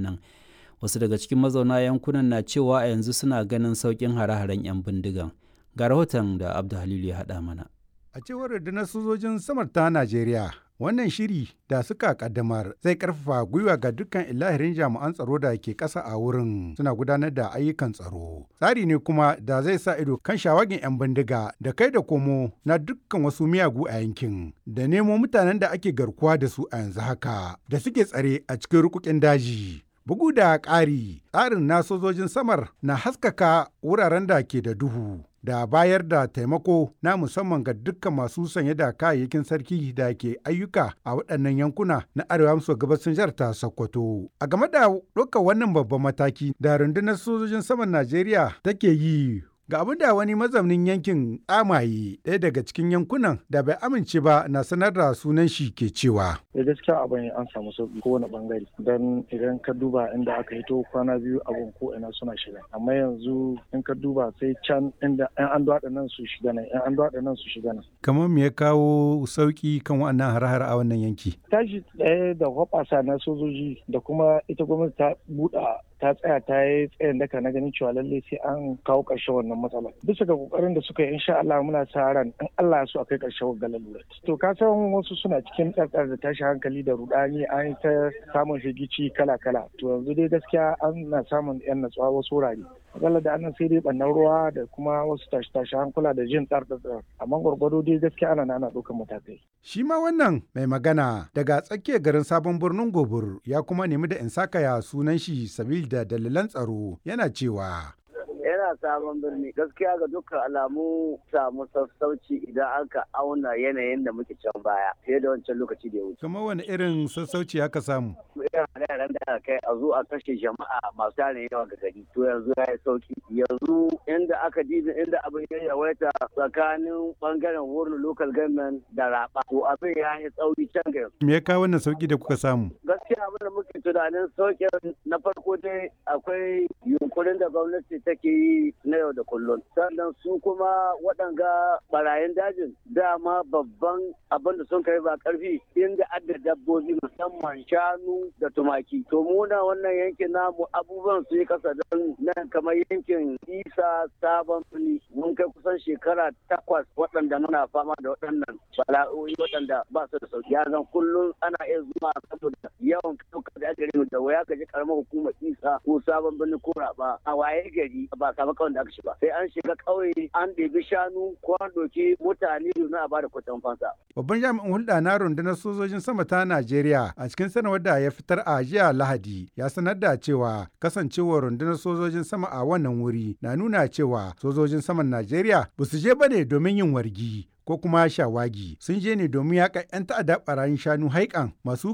nan. Wasu daga cikin mazauna yankunan na cewa a yanzu suna ganin sauƙin hare-haren 'yan bindigan. Ga rahoton da Abdu Halilu ya haɗa mana. A cewar rundunar sojojin samar ta Najeriya, wannan shiri da suka kaddamar zai karfafa gwiwa ga dukkan ilahirin jami'an tsaro da ke ƙasa a wurin suna gudanar da ayyukan tsaro. Tsari ne kuma da zai sa ido kan shawagin 'yan bindiga da kai da komo na dukkan wasu miyagu a yankin da nemo mutanen da ake garkuwa da su a yanzu haka da suke tsare a cikin rukukin daji. Bugu da ƙari, tsarin na sojojin samar na haskaka wuraren da ke da duhu. da bayar da taimako na musamman ga dukkan masu sanye da kayayyakin sarki da ke ayyuka a waɗannan yankuna na arewa maso gabasin jihar ta Sokoto. A game da ɗaukar wannan babban mataki da rundunar sojojin saman Najeriya take yi Ga abin da wani mazaunin yankin tsamaye ɗaya daga cikin yankunan da bai amince ba na sanar da sunan shi ke cewa. Da gaskiya abin an samu sauki kowane bangare don idan ka duba inda aka hito kwana biyu abin ko ina suna shiga amma yanzu in ka duba sai can inda yan an duwaɗa nan su shiga nan yan an duwaɗa nan su shiga nan. Kamar me ya kawo sauki kan wannan har-har a wannan yanki? Tashi ɗaya da hoɓasa na sojoji da kuma ita gwamnati ta buɗa ta tsaya ta yi tsayin daka na ganin cewa lallai sai an kawo ƙarshen wannan matsala bisa ga kokarin da suka yi insha Allah muna sa ran in Allah ya so akai ƙarshen wannan lalura to ka san wasu suna cikin tsartsar da tashi hankali da rudani an yi ta samun shigici kala kala to yanzu dai gaskiya an na samun yan natsuwa wasu wurare matsalar da annan sai dai bannan ruwa da kuma wasu tashi tashi hankula da jin tsartsar amma gwargwado dai gaskiya ana ana ɗaukar matakai shi ma wannan mai magana daga tsakiyar garin sabon birnin gobir ya kuma nemi da in sakaya sunan shi sabil da dalilan tsaro yana cewa yana sabon birni gaskiya ga dukkan alamu samu sassauci idan aka auna yanayin da muke can baya fiye da wancan lokaci da ya wuce. kamar wani irin sassauci aka samu irin yaran da aka kai a zo a kashe jama'a masu tarin yawa ga gari to yanzu ya yi sauki yanzu inda aka dibi inda abin ya yawaita tsakanin bangaren wurin local government da raba to abin ya yi tsauri can ga me ya kawo wannan sauki da kuka samu gaskiya abin da muke tunanin sauƙin na farko dai akwai yunkurin da gwamnati take yi na yau da kullum sannan su kuma waɗanga barayin dajin dama babban abin da sun kai ba karfi inda adda dabbobi musamman shanu da tumaki to muna wannan yankin namu abubuwan su yi kasa don nan kamar yankin isa sabon fili mun kai kusan shekara takwas waɗanda muna fama da waɗannan bala'o'i waɗanda ba su da sauki ya zan kullum ana iya zuwa saboda yawan ɗaukar da aka da waya ka ji karamar hukumar isa ko sabon birni ko raba a waye gari ba samu kawai da aka shiga sai an shiga ƙauye an ɗebi shanu ko an ɗauki mutane domin a bada kuɗin fansa. Babban jami'in hulɗa na rundunar sojojin sama ta Najeriya a cikin sanarwar da ya fitar a jiya Lahadi ya sanar da cewa kasancewar rundunar sojojin sama a wannan wuri na nuna cewa sojojin saman Najeriya ba su je bane domin yin wargi ko kuma shawagi sun je ne domin yaƙa 'yan ta'adda ɓarayin shanu haikan masu